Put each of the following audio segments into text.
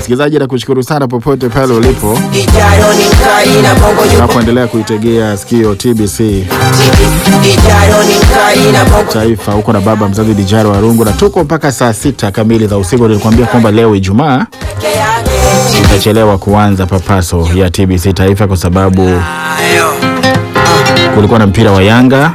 Msikilizaji, nakushukuru sana popote pale ulipo Ijayo ni Nkai na Bongo yupo unapoendelea kuitegea sikio TBC TV. Ijayo ni Nkai na Bongo Taifa, huko na baba mzazi Dijaro Warungu, na tuko mpaka saa sita kamili za usiku. Nilikwambia kwamba leo Ijumaa peke yake. itachelewa kuanza papaso ya TBC Taifa kwa sababu Ayo. kulikuwa na mpira wa Yanga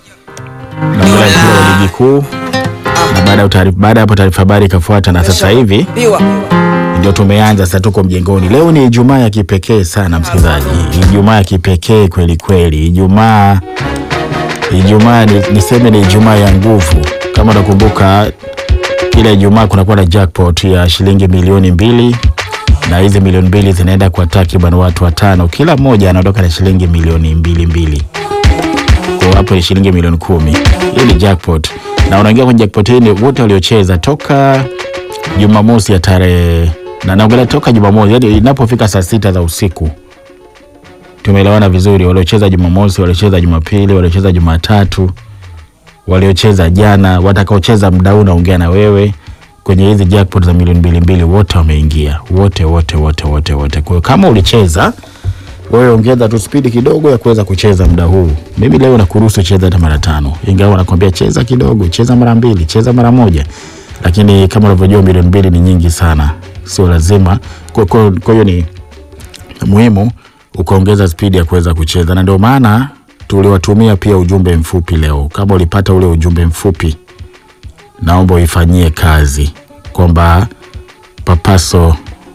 na mpira wa ligi kuu, na baada ya taarifa- baada ya hapo taarifa habari ikafuata, na sasa hivi Biwa. ndio tumeanza sasa, tuko mjengoni. Leo ni Ijumaa ya kipekee sana msikilizaji, Ijumaa ya kipekee kweli kweli, Ijumaa Ijumaa ni, niseme ni Ijumaa ya nguvu. Kama unakumbuka kila Ijumaa kunakuwa na jackpot ya shilingi milioni mbili na hizi milioni mbili zinaenda kwa takriban watu watano, kila mmoja anaondoka na shilingi milioni mbili mbili kwa hapo ni shilingi milioni kumi. Hii ni jackpot, na unaingia kwenye jackpot hii ni wote waliocheza toka Jumamosi ya tarehe na naongelea toka Jumamosi, yani inapofika saa sita za usiku. Tumeelewana vizuri, waliocheza Jumamosi, waliocheza Jumapili, waliocheza Jumatatu, waliocheza jana, watakaocheza muda huu naongea na wewe kwenye hizi jackpot za milioni mbili mbili, wote wameingia, wote wote wote wote wote. Kwa hiyo kama ulicheza wewe ongeza tu spidi kidogo ya kuweza kucheza muda huu. Mimi leo nakuruhusu cheza hata mara tano, ingawa nakwambia cheza kidogo, cheza mara mbili, cheza mara moja, lakini kama unavyojua milioni mbili ni nyingi sana, sio lazima. Kwa kwa- kwa hiyo ni muhimu ukaongeza spidi ya kuweza kucheza, na ndio maana tuliwatumia pia ujumbe mfupi leo. Kama ulipata ule ujumbe mfupi, naomba uifanyie kazi kwamba papaso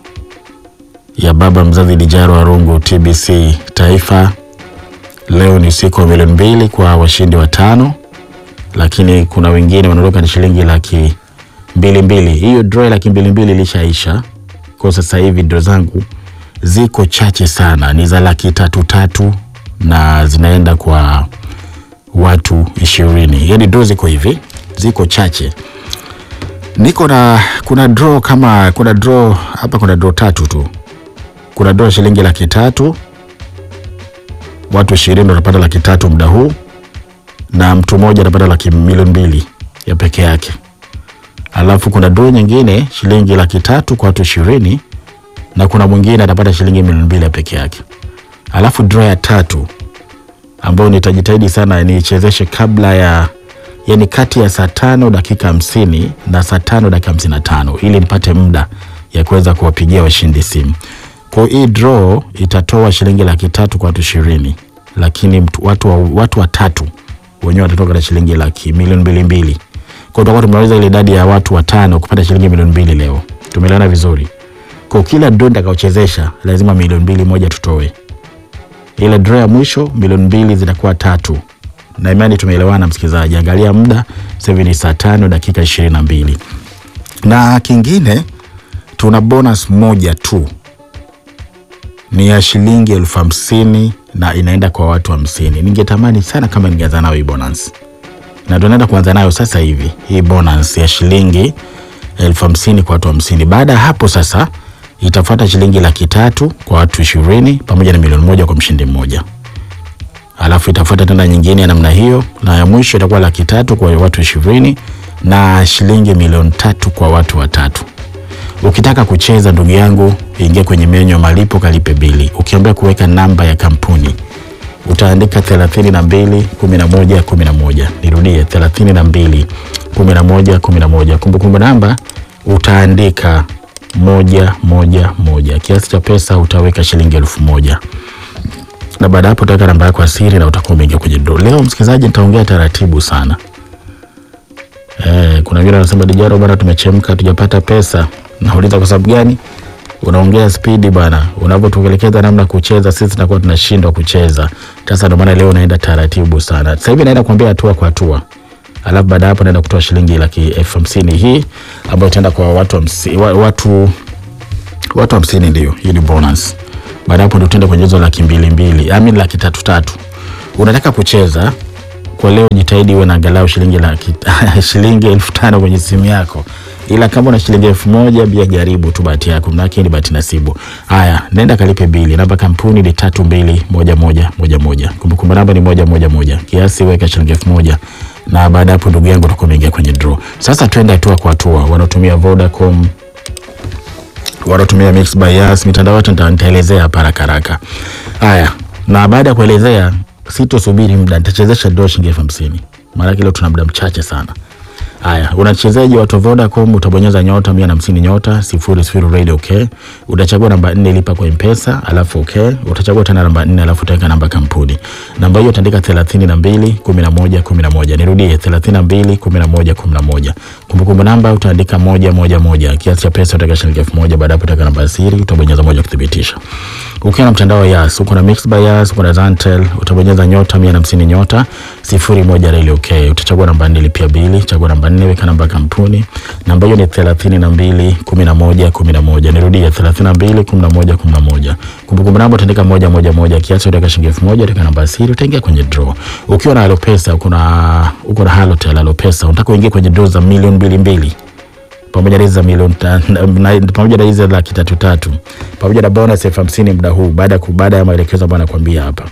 ya baba mzazi Dijaro Warungu TBC Taifa. Leo ni usiku wa milioni mbili kwa washindi watano, lakini kuna wengine wanaondoka na shilingi laki mbili mbili. Hiyo draw ya laki mbili mbili ilishaisha kwa sasa hivi, draw zangu ziko chache sana, ni za laki tatu tatu na zinaenda kwa watu ishirini. Yani draw ziko hivi, ziko chache niko na kuna draw kama kuna draw hapa, kuna draw tatu tu kuna dola shilingi laki tatu watu ishirini wanapata laki tatu muda huu na mtu mmoja anapata laki milioni mbili ya peke yake alafu kuna doo nyingine shilingi laki tatu kwa watu ishirini na kuna mwingine atapata shilingi milioni mbili ya peke yake alafu draw ya tatu ambayo nitajitahidi sana niichezeshe kabla ya yani kati ya saa tano dakika hamsini na saa tano dakika hamsini na tano ili nipate muda ya kuweza kuwapigia washindi simu kwa hiyo hii draw itatoa shilingi laki tatu kwa watu ishirini, lakini mtu, watu, wa- watu watatu wenyewe watatoka na shilingi laki milioni mbili mbili. Kwa hiyo tutakuwa tumeweza ile idadi ya watu watano kupata shilingi milioni mbili leo. Tumeelewana vizuri? Kwa hiyo kila draw nitakaochezesha lazima milioni mbili moja tutoe. Ile draw ya mwisho milioni mbili zitakuwa tatu, na imani tumeelewana, msikilizaji. Angalia muda sasa hivi ni saa tano dakika ishirini na mbili na kingine tuna bonus moja tu ni ya shilingi elfu hamsini na inaenda kwa watu hamsini. Ningetamani sana kama ningeanza nayo hii bonus, na tunaenda kuanza nayo sasa hivi hii bonus ya shilingi elfu hamsini kwa watu hamsini. Baada ya hapo sasa itafuata shilingi laki tatu kwa watu ishirini pamoja na milioni moja kwa mshindi mmoja, alafu itafuata tena nyingine ya namna hiyo, na ya mwisho itakuwa laki tatu kwa watu ishirini na shilingi milioni tatu kwa watu watatu. Ukitaka kucheza ndugu yangu, ingia kwenye menyu ya malipo, kalipe bili. Ukiambia kuweka namba ya kampuni utaandika 32 11 11. Nirudie 32 11 11. Kumbukumbu namba utaandika moja moja moja. Kiasi cha pesa utaweka shilingi elfu moja na baada ya hapo utaweka namba yako ya siri na utakuwa umeingia kwenye draw. Leo msikilizaji, nitaongea taratibu sana. Eh, kuna wengine wanasema Dijaro bwana, tumechemka tujapata pesa. Nauliza kwa sababu gani? Unaongea spidi bwana, unavyotuelekeza namna ya kucheza sisi tunakuwa tunashindwa kucheza. Sasa ndio maana leo naenda taratibu sana. Sasa hivi naenda kuambia hatua kwa hatua, alafu baada ya hapo naenda kutoa shilingi laki elfu hamsini hii ambayo itaenda kwa watu hamsi, wa- watu watu hamsini, ndio hii ni bonus. Baada ya hapo ndio tutaenda kwenye hizo laki mbili mbili, I mean laki tatu tatu. Unataka kucheza kwa leo, jitahidi uwe na angalau shilingi laki shilingi elfu tano kwenye simu yako, ila kama una shilingi elfu moja bia jaribu tu bahati yako, manake ni bahati nasibu. Haya, nenda kalipe bili. Namba kampuni ni tatu mbili moja moja moja moja. Kumbukumbu namba ni moja moja moja. Kiasi weka shilingi elfu moja na baada ya hapo, ndugu yangu, utakuwa umeingia kwenye draw. Sasa twende hatua kwa hatua. Wanaotumia Vodacom wanatumia Mixx by Yas, mitandao yote nita- nitaelezea hapa haraka haraka. Haya, na baada ya kuelezea, sitosubiri muda, nitachezesha draw shilingi elfu hamsini maanake leo tuna muda mchache sana. Haya, unachezaji watu wa Vodacom utabonyeza nyota mia na hamsini nyota sifuri sifuri radio okay. Utachagua namba nne lipa kwa mpesa alafu okay. Utachagua tena namba nne alafu utaweka namba kampuni. Namba hiyo utaandika thelathini na mbili kumi na moja kumi na moja. Nirudie thelathini na mbili kumi na moja kumi na moja. Kumbukumbu namba utaandika moja moja moja. Kiasi cha pesa utaweka shilingi elfu moja. Baada ya hapo utaweka namba ya siri, utabonyeza moja kuthibitisha. Ukiwa na mtandao wa Yas, uko na Mixx by Yas, uko na Zantel, utabonyeza nyota mia na hamsini nyota sifuri moja reli okay. Utachagua namba nne lipia bili, chagua namba nne weka namba ya kampuni. Namba hiyo ni thelathini na mbili kumi na moja kumi na moja. Nirudie thelathini na mbili kumi na moja kumi na moja. Kumbukumbu namba utaandika moja moja moja, kiasi utaweka shilingi elfu moja, utaweka namba ya siri, utaingia kwenye draw. Ukiwa na Alopesa, uko na uko na Halotel Alopesa, unataka uingie kwenye draw za milioni mbili mbili pamoja na hizi za milioni ta- na- na- pamoja na hizi za laki tatu tatu pamoja na bonus elfu hamsini muda huu baada ya ku- baada ya maelekezo ambayo nakwambia hapa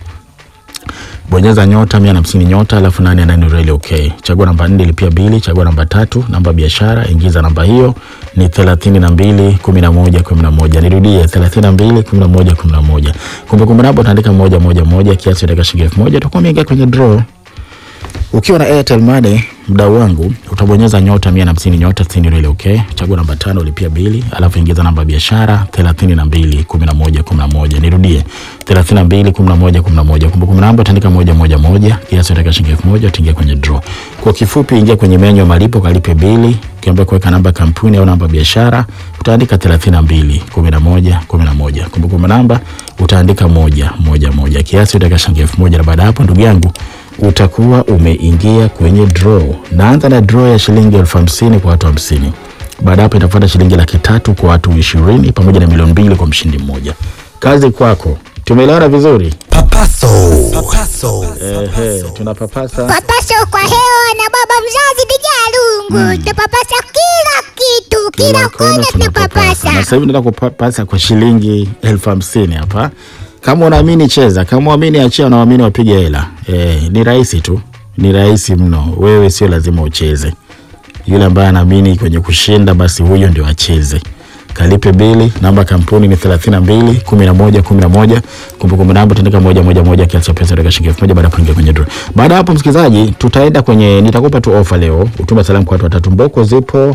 bonyeza nyota mia na hamsini nyota alafu nane nane reli okay. Chagua namba nne lipia bili, chagua namba tatu namba ya biashara, ingiza namba hiyo ni thelathini na mbili kumi na moja kumi na moja. Nirudie thelathini na mbili kumi na moja kumi na moja. Kumbukumbu namba utaandika moja moja moja, kiasi utaweka shilingi elfu moja utakuwa umeingia kwenye draw. Ukiwa na Airtel Money mdau wangu utabonyeza nyota mia na hamsini nyota sitini reli okay. Chagua namba tano ulipia bili, alafu ingiza namba ya biashara thelathini na mbili kumi na moja kumi na moja. Nirudie thelathini na mbili kumi na moja kumi na moja. Kumbukumbu namba utaandika moja moja moja, kiasi utaweka shilingi elfu moja utaingia kwenye draw. Kwa kifupi, ingia kwenye menyu ya malipo, kalipe bili, ukiambia kuweka namba ya kampuni au namba ya biashara utaandika thelathini na mbili kumi na moja kumi na moja. Kumbukumbu namba utaandika moja moja moja, kiasi utaweka shilingi elfu moja na baada ya hapo ndugu yangu utakuwa umeingia kwenye draw. Naanza na draw ya shilingi elfu hamsini kwa watu hamsini. Baada hapo itafuata shilingi laki tatu kwa watu ishirini pamoja na milioni mbili kwa mshindi mmoja. Kazi kwako. Tumeelewana vizuri? Papaso. Papaso. Ehe, tunapapasa. Papaso kwa hewa na baba mzazi Dijalungu tunapapasa kila kitu, kila kona tunapapasa. Na sasa hivi nataka kupapasa kwa shilingi elfu hamsini hapa. Kama unaamini cheza, kama uamini achia, unaamini wapige hela. Eh, ni rahisi tu, ni rahisi mno. Wewe sio lazima ucheze. Yule ambaye anaamini kwenye kushinda, basi huyo ndio acheze. Kalipe bili, namba ya kampuni ni 32 11 11. Kumbukumbu namba utaandika moja moja moja, kiasi cha pesa utaweka shilingi elfu moja baada ya kuingia kwenye draw. Baada ya hapo, msikilizaji, tutaenda kwenye, nitakupa tu ofa leo. Utume salamu kwa watu watatu. Mboko zipo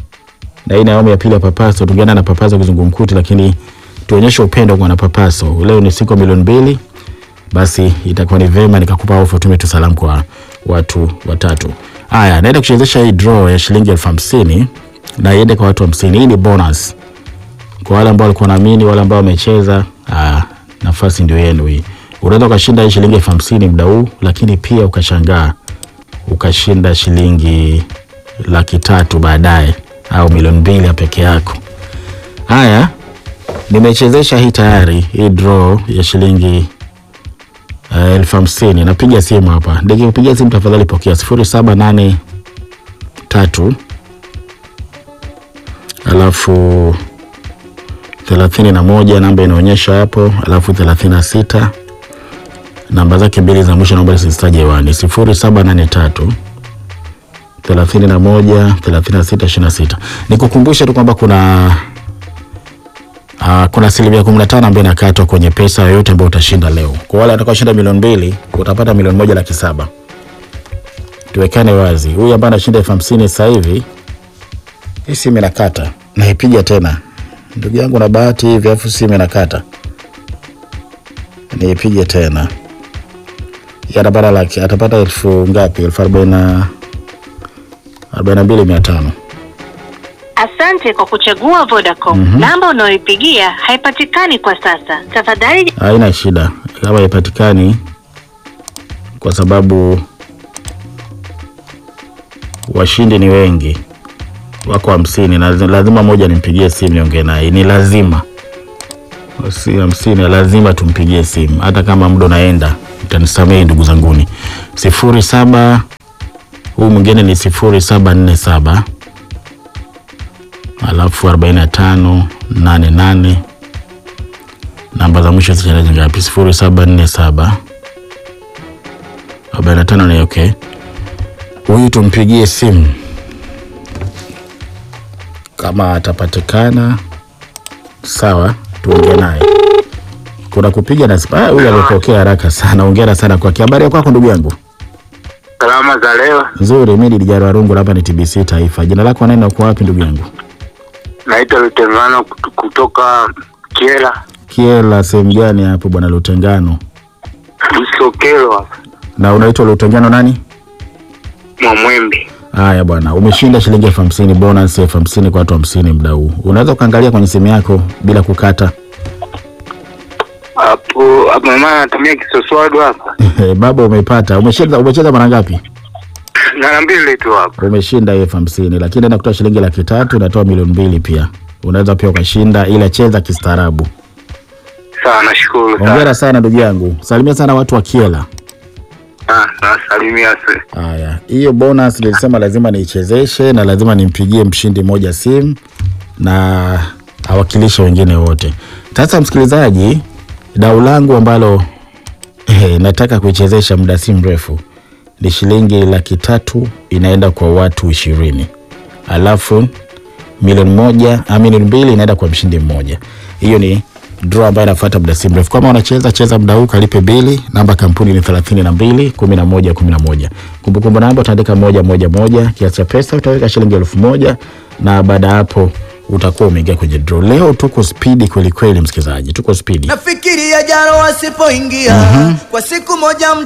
na hii ni awamu ya pili ya Papaso. Tungeenda na Papaso kizungumkuti, lakini tuonyeshe upendo kwa na Papaso. Leo ni siku ya milioni mbili, basi itakuwa ni vema nikakupa ofa, tume tu salamu kwa watu watatu. Haya, naenda kuchezesha hii draw ya shilingi elfu hamsini na iende kwa watu hamsini. Hii ni bonus kwa wale ambao walikuwa naamini, wale ambao wamecheza. Ah, nafasi ndio yenu hii. Unaweza ukashinda hii shilingi elfu hamsini muda huu, lakini pia ukashangaa ukashinda shilingi laki tatu baadaye au milioni mbili ya peke yako. Haya, nimechezesha hii tayari, hii draw ya shilingi uh, elfu hamsini. Napiga simu hapa, nikikupigia simu tafadhali pokea sifuri saba nane tatu alafu thelathini na moja namba inaonyesha hapo, alafu thelathini na sita namba zake mbili za mwisho naomba sizitaje hewani, sifuri saba nane tatu thelathini na moja thelathini na sita ishirini na sita. Nikukumbushe tu kwamba kuna uh, kuna asilimia kumi na tano ambayo inakatwa kwenye pesa yoyote ambayo utashinda leo. Kwa wale watakaoshinda milioni mbili utapata milioni moja laki saba. Tuwekane wazi, huyu ambaye anashinda elfu hamsini sasa hivi, hii simu inakata, naipiga tena, ndugu yangu, na bahati hivi, afu simu inakata, niipige tena, Yeye atapata laki, atapata elfu ngapi? elfu arobaini na arobaini na mbili mia tano. Asante kwa kuchagua Vodacom. Namba unayoipigia haipatikani kwa sasa. Tafadhali Haina shida kama haipatikani, kwa sababu washindi ni wengi, wako hamsini na lazima moja nimpigie simu niongee naye, ni lazima si hamsini, lazima tumpigie simu, hata kama muda unaenda. Mtanisamehe ndugu zanguni, sifuri saba huu mwingine ni sifuri saba nne saba alafu arobaini na tano nane nane namba za mwisho zicharaji ngapi? sifuri saba nne saba arobaini na tano ni okay. Huyu tumpigie simu kama atapatikana, Sawa, tuongee naye. Kuna kupiga na ah, huyu amepokea haraka sana. Hongera sana kwake. Habari ya kwako ndugu yangu? Salama za leo, Nzuri, mimi ni Dijaro Warungu, hapa ni TBC Taifa. Jina lako nani na uko wapi ndugu yangu? naitwa Lutengano kut- kutoka Kiela Kiela sehemu gani hapo bwana Lutengano? Isokelo hapa Na unaitwa Lutengano nani? Mwamwembe. Haya bwana, umeshinda shilingi elfu hamsini bonus elfu hamsini kwa watu hamsini muda huu. Unaweza ukaangalia kwenye simu yako bila kukata. Hapo hapo mama anatumia kisoswadu hapa, Baba umepata. Umeshinda umecheza mara ngapi? mara mbili tu hapa. Umeshinda elfu hamsini lakini nakutoa shilingi laki tatu natoa milioni mbili pia. Unaweza pia ukashinda, ila cheza kistaarabu. Sawa, nashukuru sana. Hongera sana ndugu yangu, salimia sana watu wa Kiela. Ah, nasalimia se. Haya, hiyo bonus nilisema lazima niichezeshe na lazima nimpigie mshindi moja simu na awakilishe wengine wote. Sasa msikilizaji, dau langu ambalo eh, nataka kuichezesha muda si mrefu ni shilingi laki tatu inaenda kwa watu ishirini alafu milioni moja a milioni mbili inaenda kwa mshindi mmoja. Hiyo ni draw ambayo inafuata muda si mrefu. Kama unacheza cheza muda huu, kalipe bili. Namba kampuni ni thelathini na mbili kumi na moja kumi na moja. Kumbukumbu namba utaandika moja moja moja. Kiasi cha pesa utaweka shilingi elfu moja na baada ya hapo utakuwa umeingia kwenye draw. Leo tuko spidi kweli kweli, msikilizaji, tuko spidi. Nafikiria jana wasipoingia kwa siku moja